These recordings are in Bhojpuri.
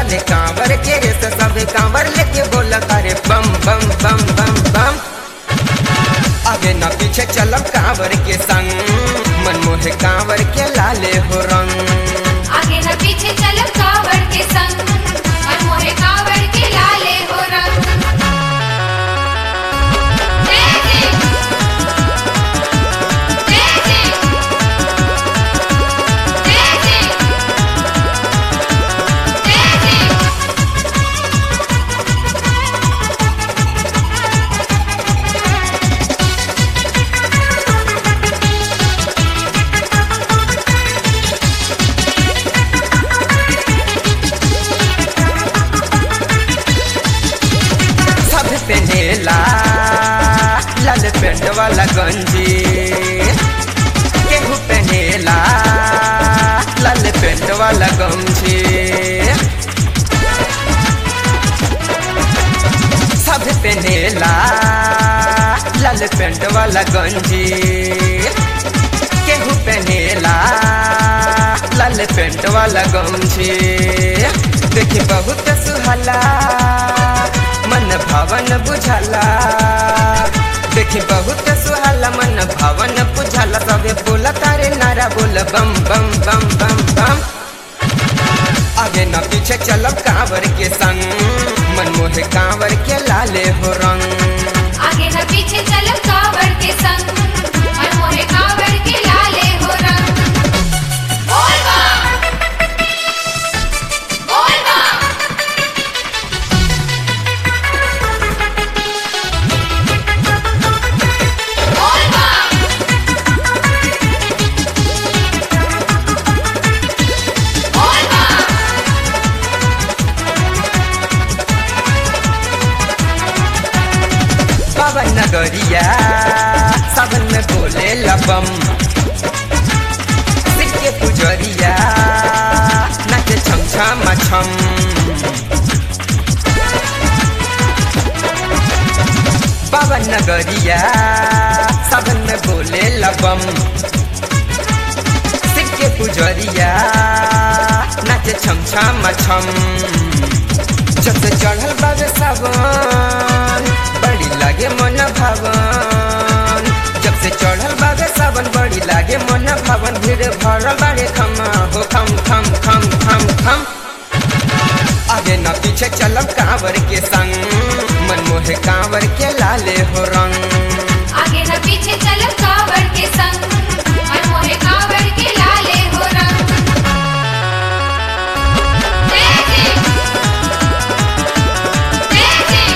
चले कांवर के रेस सब कांवर लेके बोला करे बम बम बम बम बम आगे न पीछे चलब कांवर के संग मन मोहे कांवर के लाले हो रंग आगे न पीछे चलब कावड़ के संग मन मोहे कावड़ के लाले हो रंग जय जय जय जय जय जय जय जय सब पहनेला लाल पेंट वाला गंजी केहू पहनेला लाल पेंट वाला गमछी सब पहनेला लाल पेंट वाला गंजी केहू पहनेला लाल पेंट वाला गमछी देखी बहुत सुहाला मन भवन बुझाला देखी बहुत सुहाला मन भवन बुझाला सबे बोला तारे नारा बोल बम बम बम बम बम आगे न पीछे चलब कांवर के संग मन मोहे कांवर के लाले हो रंग आगे न पीछे चलब कावड़ के संग मन मोहे कावड़ के लाले हो रंग बोल बम बोल बम बोल बम बोल बम पवन नगरिया सावन में बोले लबम सिर के पुजरिया नाचे छम छम छम पवन नगरिया सावन में बोले लबम सिर के पुजरिया नाचे छम छम छम जब से चढ़ल बाबे सावन बड़ी लागे मन भवन जब से चढ़ल बाबे सावन बड़ी लागे मन भवन भीड़ भरल बाड़े खमा हो खम खम खम खम खम आगे न पीछे चलब कांवर के संग मन मोहे कांवर के लाले हो रंग आगे न पीछे चलब कावड़ के संग मन मोहे कावड़ के लाले हो रंग जय जय जय जय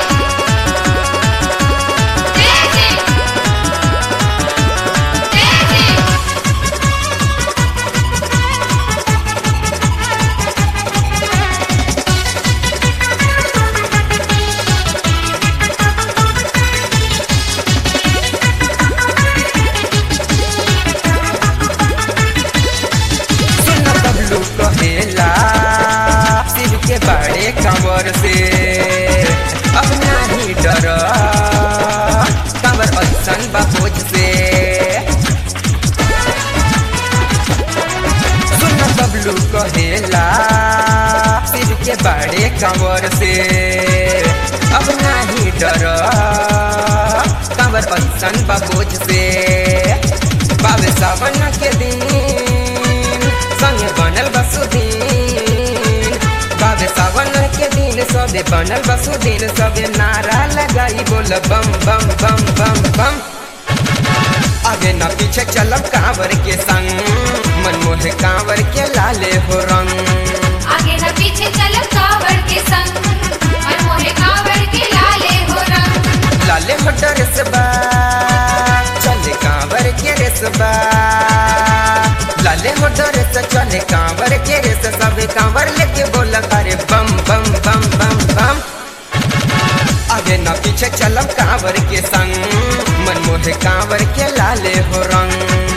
जय जय जय जय सुन बबलू कहेला शिव के बड़े कंवर से अब नहीं डर कंवर असन बबोझ से सुन बबलू कहेला शिव के बड़े कंवर से अब नहीं डर कंवर असन बबोझ से बाबे सावन के दिन संगे बनल बसुदीन बाबे सावन के दिन सबे बनल बसुदीन सबे नारा लगाई बोल बम बम बम बम बम आगे न पीछे चलब कांवर के संग मन मोहे कांवर के लाले हो रंग आगे न पीछे चलब कावड़ के संग मन मोहे कावड़ के लाले हो रंग लाले हो डरेस बा चले कांवर के रेस बा लाले हो डरेस चले कांवर के रेस सबे कांवर लेके बोल करे बम बम बम बम बम आगे न पीछे चलब कांवर के संग मन मोहे कांवर के लाले हो रंग